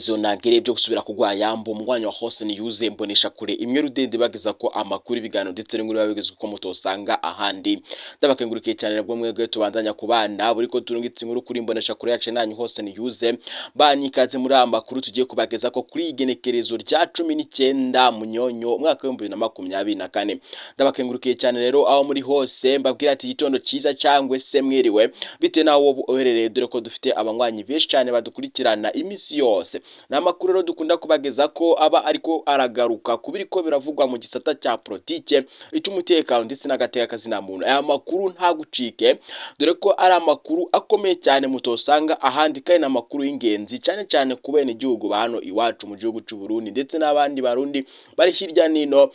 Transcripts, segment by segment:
igenekerezo nagere byo gusubira kugwa yambo umwanya wa hose ni yuze mbonesha kure imwe rudende bageza ko amakuru ibiganiro ndetse n'inkuru babigezwe ko mutosanga ahandi ndabakengurikiye cyane nabwo mwebwe tubandanya kubana buri ko turungitse inkuru kuri mbonesha kure yacu nanyu hose ni yuze banikaze muri aya makuru tugiye kubageza ko kuri igenekerezo rya cumi n'icyenda munyonyo umwaka w'ibihumbi bibiri na makumyabiri na kane ndabakengurukiye cyane rero aho muri hose mbabwira ati igitondo cyiza cyangwa se mwiriwe bitewe n'aho wowe uherereye dore ko dufite abanywanyi benshi cyane badukurikirana iminsi yose ni amakuru rero dukunda kubageza ko aba ariko aragaruka ku biri ko biravugwa mu gisata cya politike icy'umutekano ndetse n'agateka kazina muntu aya makuru ntagucike dore ko ari amakuru akomeye cyane mutosanga ahandi kandi ni amakuru y'ingenzi cyane cyane ku bene igihugu ba hano iwacu mu gihugu cy'u Burundi ndetse n'abandi barundi bari hirya n'ino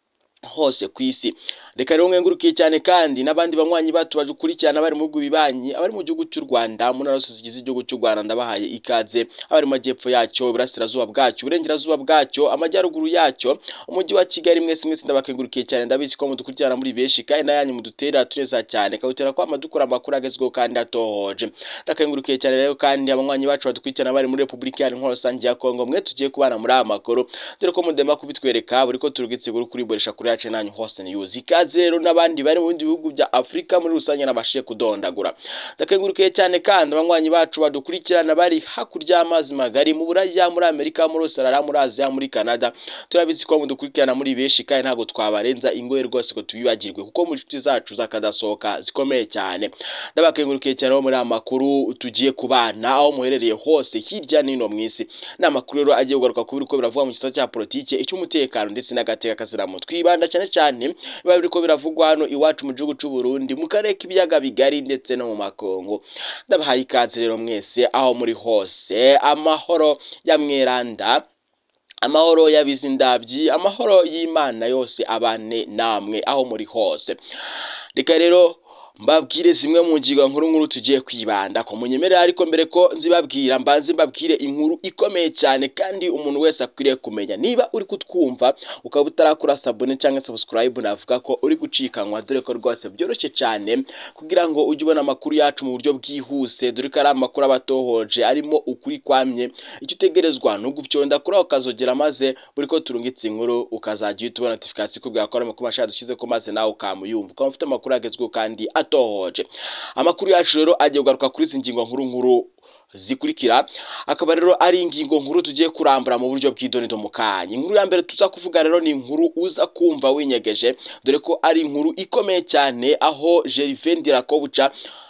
hose ku isi reka rero mwengurukiye cyane kandi n'abandi banywanyi bacu badukurikirana bari mu bihugu bibanyi abari mu gihugu cy'u Rwanda mu ntara zose zigize igihugu cy'u Rwanda ndabahaye ikaze abari mu majyepfo yacyo iburasirazuba bwacyo uburengerazuba bwacyo amajyaruguru yacyo umujyi wa Kigali mwese mwese ndabakengurukiye cyane ndabizi ko mudukurikirana muri benshi kandi nayanyu mudutera tuneza cyane kabutera ko amadukura amakuru agezweho kandi atohoje ndakengurukiye cyane rero kandi abanywanyi bacu badukurikirana bari muri Repubulika Iharanira Rusange ya Kongo mwe tugiye kubana muri aya makuru dore ko mudema kubitwereka buri ko turugitse guru kuri boresha kuri yacu nanyu hose news ikaze rero n'abandi bari mu bindi bihugu bya Afrika muri rusange nabashiye kudondagura ndakengurukiye cyane kandi abanywanyi bacu badukurikirana bari hakurya y'amazi magari mu Buraya muri Amerika muri Australia muri Aziya muri Canada turabizi ko mudukurikirana muri benshi kandi ntabwo twabarenza ingoye rwose ko tubibagirwe kuko mu nshuti zacu zakadasohoka zikomeye cyane ndabakengurukiye cyane muri aya makuru tugiye kubana aho muherereye hose hirya n'ino mu isi ni amakuru rero agiye kugaruka ku biriko biravuga mu gisata cya politike icy'umutekano ndetse n'agateka kaziramu twibanda cyane cyane biba biriko biravugwa hano iwacu mu gihugu cy'u Burundi mu karere k'ibiyaga bigari ndetse no mu makongo ndabahaye ikaze rero mwese aho muri hose amahoro ya mweranda amahoro y'abizindabyi amahoro y'Imana yose abane namwe aho muri hose reka rero mbabwire zimwe mu ngingo nkuru nkuru tugiye kwibanda ko munyemerera ariko mbere ko nzibabwira mbanze mbabwire inkuru ikomeye cyane kandi umuntu wese akwiriye kumenya niba uri kutwumva ukaba utarakora sabone cyangwa subscribe navuga ko uri gucikanwa dore ko rwose byoroshye cyane kugira ngo ujye ubona amakuru yacu mu buryo bwihuse dore ko ari amakuru aba atohoje arimo ukuri kwamye icyo utegerezwa ni ugubyonda kuri aho ukazogera maze buri ko turungitse inkuru ukazajya uhita ubona notification ikubwira ko ari amakuru mashya dushyize ko maze nawe ukamuyumva ukaba ufite amakuru agezweho kandi atohoje amakuru yacu rero agiye kugaruka kuri izi ngingo nkuru nkuru zikurikira akaba rero ari ingingo nkuru tugiye kurambura mu buryo bw'idonido mu kanya inkuru ya mbere tuza kuvuga rero ni inkuru uza kumva winyegeje dore ko ari inkuru ikomeye cyane aho Gervais Ndirakobuca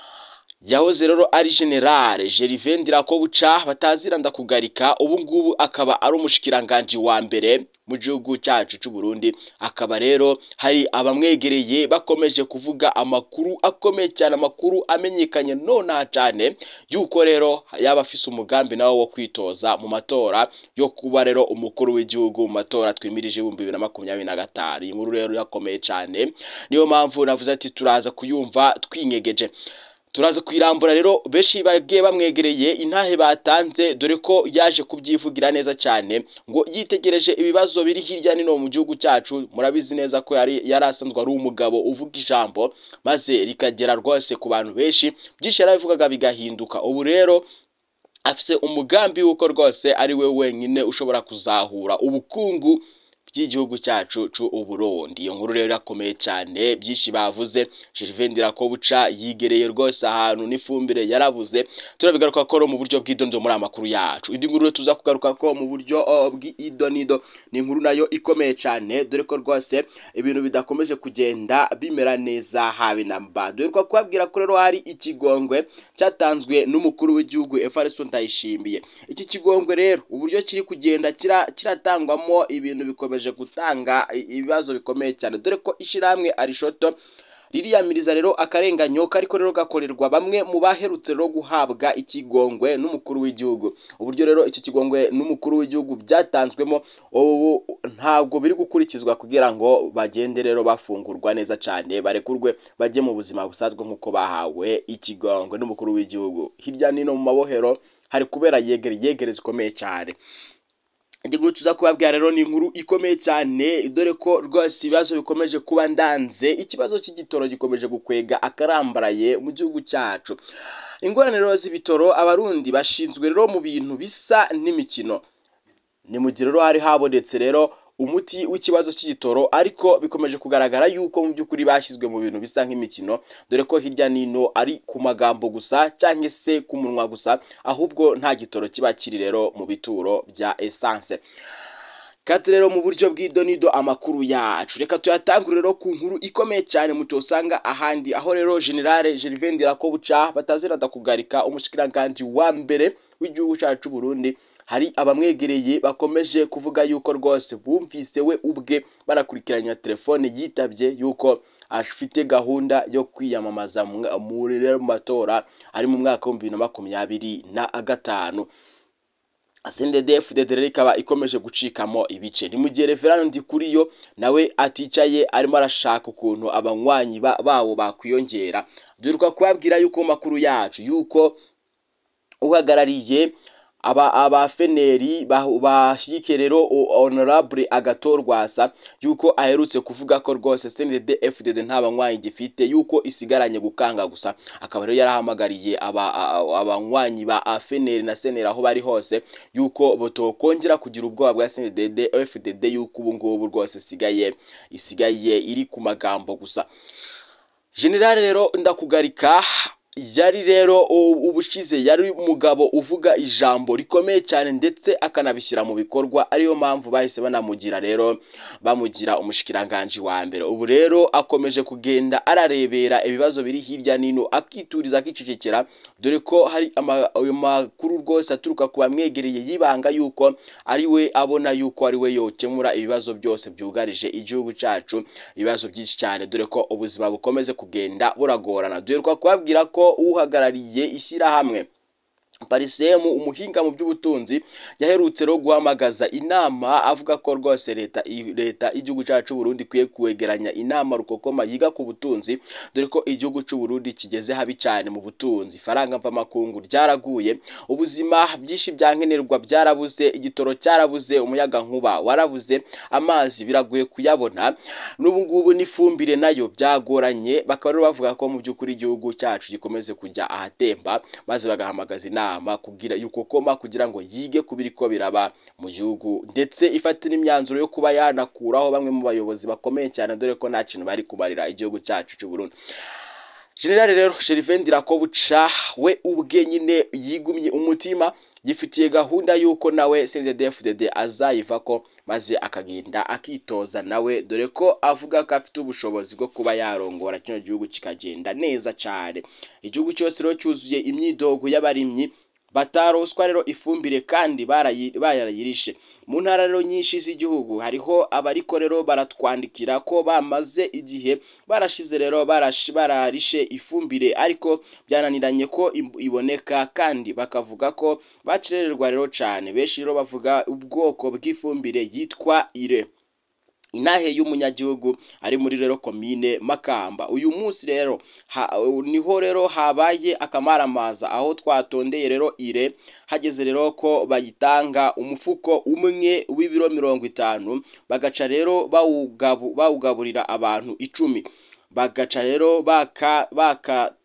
yahoze rero ari generale Gervais Ndirakobuca bataziranda kugarika ubu ngubu akaba ari umushikiranganji wa mbere mu gihugu cyacu cy'u Burundi akaba rero hari abamwegereye bakomeje kuvuga amakuru akomeye cyane amakuru amenyekanye nonaha cyane yuko rero yaba afise umugambi nawe wo kwitoza mu matora yo kuba rero umukuru w'igihugu mu matora twimirije ibihumbi bibiri na makumyabiri na gatanu iyi nkuru rero yakomeye cyane niyo mpamvu navuze ati turaza kuyumva twinyegeje turaza kwirambura rero benshi bagiye bamwegereye intahe batanze dore ko yaje kubyivugira neza cyane ngo yitegereje ibibazo biri hirya no mu gihugu cyacu murabizi neza ko yari yari asanzwe ari umugabo uvuga ijambo maze rikagera rwose ku bantu benshi byinshi yarabivugaga bigahinduka ubu rero afise umugambi w'uko rwose ari we wenyine ushobora kuzahura ubukungu by'igihugu cyacu cy'u Burundi iyo nkuru rero irakomeye cyane byinshi bavuze Gervais Ndirakobuca yigereye rwose ahantu n'ifumbire yarabuze turabigaruka ko mu buryo bw'idondo muri amakuru yacu indi nkuru tuza kugaruka ko mu buryo bw'idonido ni inkuru nayo ikomeye cyane dore ko rwose ibintu bidakomeje kugenda bimera neza habe na mba dore ko kubabwira ko rero hari ikigongwe cyatanzwe n'umukuru w'igihugu Evariste Ndayishimiye iki kigongwe rero uburyo kiri kugenda kiratangwamo ibintu bikomeje gutanga ibibazo bikomeye cyane dore ko ishyirahamwe arishoto ririyamiriza rero akarenganyo kariko rero gakorerwa bamwe mu baherutse rero guhabwa ikigongwe n'umukuru w'igihugu uburyo rero icyo kigongwe n'umukuru w'igihugu byatanzwemo ubu ntabwo biri gukurikizwa kugira ngo bagende rero bafungurwa neza cyane barekurwe bajye mu buzima busanzwe nk'uko bahawe ikigongwe n'umukuru w'igihugu hirya no mu mabohero hari kubera yegere yegere zikomeye cyane inkuru tuza kubabwira rero ni inkuru ikomeye cyane dore ko rwose ibibazo bikomeje kuba ndanze ikibazo cy'igitoro gikomeje gukwega akarambaraye mu gihugu cyacu ingorane rero z'ibitoro abarundi bashinzwe rero mu bintu bisa n'imikino ni mu gihe rero hari habonetse rero umuti w'ikibazo cy'igitoro ariko bikomeje kugaragara yuko mu by'ukuri bashyizwe mu bintu bisa nk'imikino dore ko hirya n'ino ari ku magambo gusa cyangwa se ku munwa gusa ahubwo nta gitoro kiba kiri rero mu bituro bya esanse Kati rero mu buryo bw'idonido amakuru yacu reka tuyatangure rero ku nkuru ikomeye cyane mutosanga ahandi aho rero generale Gervais Ndirakobuca batazirada kugarika umushikiranganje wa mbere w'igihugu cyacu Burundi hari abamwegereye bakomeje kuvuga yuko rwose bumvise we ubwe banakurikiranya telefone yitabye yuko afite gahunda yo kwiyamamaza muri rero mu matora ari mu mwaka w'ibihumbi bibiri na makumyabiri na gatanu CNDD-FDD rero ikaba ikomeje gucikamo ibice ni mu gihe Reverend Ndikuriyo nawe aticaye arimo arashaka ukuntu abanywanyi bawo bakwiyongera duheruka kubabwira yuko makuru yacu yuko uhagarariye aba abafeneri bashyigikiye rero honorable agatorwasa yuko aherutse kuvuga ko rwose CNDD FDD nta banywanyi gifite yuko isigaranye gukanga gusa akaba rero yarahamagariye abanywanyi ba afeneri na seneri aho bari hose yuko botokongera kugira ubwoba bwa CNDD FDD yuko ubu ngubu rwose isigaye isigaye iri ku magambo gusa generale rero ndakugarika yari rero ubushize yari umugabo uvuga ijambo rikomeye cyane ndetse akanabishyira mu bikorwa ariyo mpamvu bahise banamugira rero bamugira umushikiranganji wa mbere ubu rero akomeje kugenda ararebera ibibazo biri hirya n'ino akituriza akicecekera dore ko hari ayo makuru rwose aturuka ku bamwegereye yibanga yuko ari we abona yuko ari we yokemura ibibazo byose byugarije igihugu cyacu ibibazo byinshi cyane dore ko ubuzima bukomeze kugenda buragorana duheruka kubabwira ko uhagarariye ishyirahamwe parisemu umuhinga mu by'ubutunzi yaherutse rero guhamagaza inama avuga ko rwose leta leta y'igihugu cyacu Burundi ikwiye kwegeranya inama rukokoma yiga ku butunzi dore ko igihugu cy'u Burundi kigeze habi cyane mu butunzi faranga mvamakungu ryaraguye ubuzima byinshi byankenerwa byarabuze igitoro cyarabuze umuyaga nkuba warabuze amazi biragoye kuyabona n'ubu ngubu n'ifumbire nayo byagoranye bakaba rero bavuga ko mu by'ukuri igihugu cyacu gikomeze kujya ahatemba maze bagahamagaza inama inama kugira yuko koma kugira ngo yige kubiri ko biraba mu gihugu ndetse ifate n'imyanzuro yo kuba yanakuraho bamwe mu bayobozi bakomeye cyane dore ko nta kintu bari kubarira igihugu cyacu cy'u Burundi General rero Gervais Ndirakobuca we ubwe nyine yigumye umutima gifitiye gahunda yuko nawe CNDD-FDD azayiva ko maze akagenda akitoza nawe dore ko avuga ko afite ubushobozi bwo kuba yarongora kino gihugu kikagenda neza cyane igihugu cyose rero cyuzuye imyidogo y'abarimyi bataroswa rero ifumbire kandi barayirishe mu ntara rero nyinshi z'igihugu hariho abariko rero baratwandikira ko bamaze igihe barashize rero bararishe ifumbire ariko byananiranye ko iboneka kandi bakavuga ko bacererwa rero cyane benshi rero bavuga ubwoko bw'ifumbire yitwa ire inahe y'umunyagihugu ari muri rero komine makamba uyu munsi rero niho rero habaye akamaramaza aho twatondeye rero ire hageze rero ko bayitanga umufuko umwe w'ibiro mirongo itanu bagaca rero bawugaburira abantu icumi bagaca rero baka baka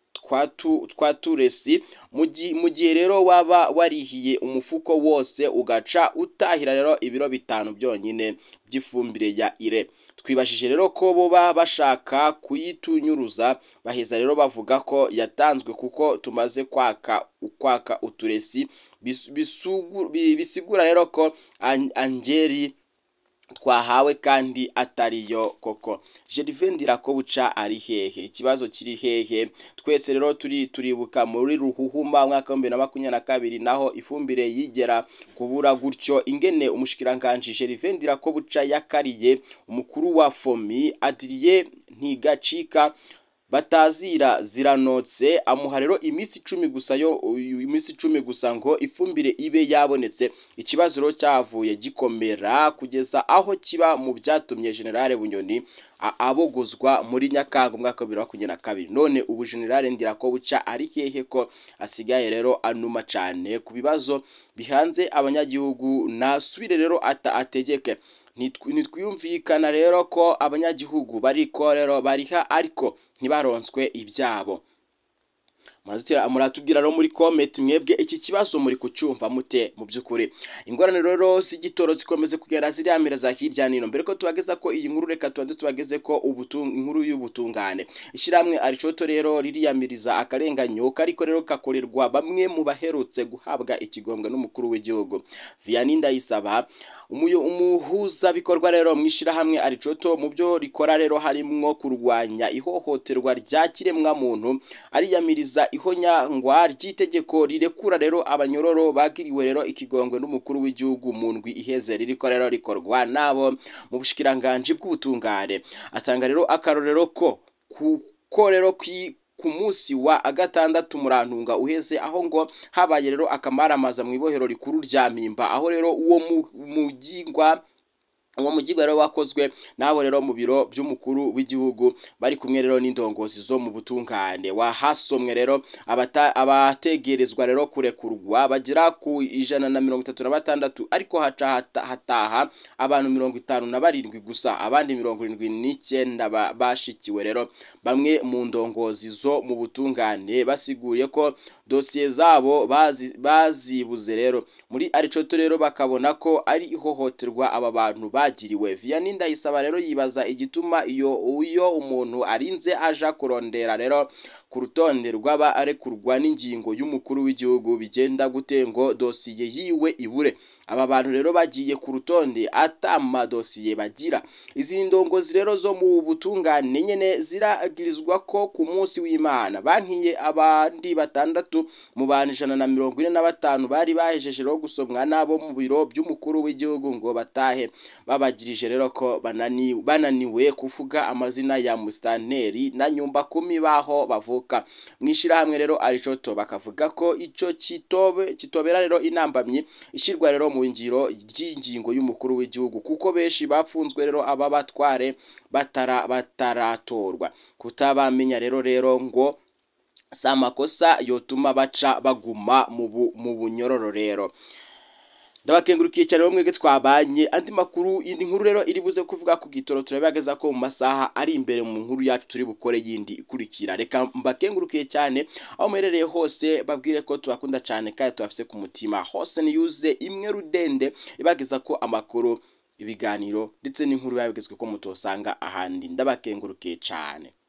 twa turesi mu gihe rero waba warihiye umufuko wose ugaca utahira rero ibiro bitanu byonyine by'ifumbire ya ire twibashije rero ko boba bashaka kuyitunyuruza baheza rero bavuga ko yatanzwe kuko tumaze kwaka kwaka uturesi bisigura rero ko angeri twahawe kandi atariyo koko Gervais Ndirakobuca ari hehe ikibazo kiri hehe twese rero turi turibuka muri ruhuhuma mwaka wa 2022 naho ifumbire yigera kubura gutyo ingene umushikiranganje Gervais Ndirakobuca yakariye umukuru wa FOMI Adrien Ntigacika batazira ziranotse amuha rero iminsi icumi gusa yo iminsi icumi gusa ngo ifumbire ibe yabonetse ikibazo rero cyavuye gikomera kugeza aho kiba mu byatumye generale bunyoni abogozwa muri nyakanga umwaka wa bibiri na makumyabiri na kabiri none ubu generale ndirakobuca ari hehe ko asigaye rero anuma cyane ku bibazo bihanze abanyagihugu nasubire rero ategeke ntitwiyumvikana rero ko abanyagihugu bariko rero bariha ariko ntibaronswe ibyabo muratubwira rero muri comment mwebwe iki kibazo muri kucyumva mute mu by'ukuri ingorane rero z'igitoro zikomeze kugera ziriamira za hirya nino mbere ko tubageza ko iyi nkuru reka tubanze tubageze ko inkuru y'ubutungane ishyirahamwe aricoto rero ririyamiriza akarenganyo kariko rero kakorerwa bamwe mu baherutse guhabwa ikigombwe n'umukuru w'igihugu Vianney Ndayisaba umuhuza bikorwa rero mu ishyirahamwe aricoto mu byo rikora rero harimwo kurwanya ihohoterwa rya kiremwa muntu ariyamiriza ihonyangwa ry'itegeko rirekura rero abanyororo bagiriwe rero ikigongwe n'umukuru w'igihugu mu ndwi iheze ririko rero rikorwa nabo mu bushikiranganje bw'ubutungane atanga rero akarorero ko kuko rero ku munsi wa gatandatu murantunga uheze aho ngo habaye rero akamaramaza mu ibohero rikuru rya mpimba aho rero uwo mugingwa uwo mugirwa rero wakozwe nabo rero mu biro by'umukuru w'igihugu bari kumwe rero n'indongozi zo mu butungane wahasomwe rero abategerezwa rero kurekurwa bagera ku ijana na mirongo itatu na batandatu ariko haca hataha abantu mirongo itanu na barindwi gusa abandi mirongo irindwi n'icyenda bashikiwe rero bamwe mu ndongozi zo mu butungane basiguye ko dosiye zabo bazibuze rero muri aricoto rero bakabona ko ari ihohoterwa aba bantu bagiriwe Vianney Ndayisaba rero yibaza igituma iyo uyo umuntu arinze aja kurondera rero ku rutonde rw'abarekurwa n'ingingo y'umukuru w'igihugu bigenda gute ngo dosiye yiwe ibure aba bantu rero bagiye ku rutonde atama dosiye bagira izi ndongozi rero zo mu butungane nyene ziragirizwa ko ku munsi w'Imana bankiye abandi batandatu mu bantu ijana na mirongo ine na batanu bari bahejeje rero gusomwa nabo mu biro by'umukuru w'igihugu ngo batahe babagirije rero ko bananiwe bananiwe kuvuga amazina ya musitanteri na nyumba kumi baho bavuka mwishirahamwe rero aricoto bakavuga ko ico kitobe kitobera rero inambamyi ishirwa rero mu ngiro ry'ingingo y'umukuru w'igihugu kuko benshi bapfunzwe rero aba batware batara bataratorwa kutabamenya rero rero ngo si amakosa yotuma baca baguma mu bunyororo rero ndabakengurukiye cyane bo mwege twabanye andi makuru indi nkuru rero iri buze kuvuga ku gitoro turabageza ko mu masaha ari imbere mu nkuru yacu turi bukore yindi ikurikira reka mbakengurukiye cyane aho muherereye hose babwire ko tubakunda cyane kandi tubafise ku mutima hose niyuze imwe rudende ibageza ko amakuru ibiganiro ndetse n'inkuru yabigezwe ko mutosanga ahandi ndabakengurukiye cyane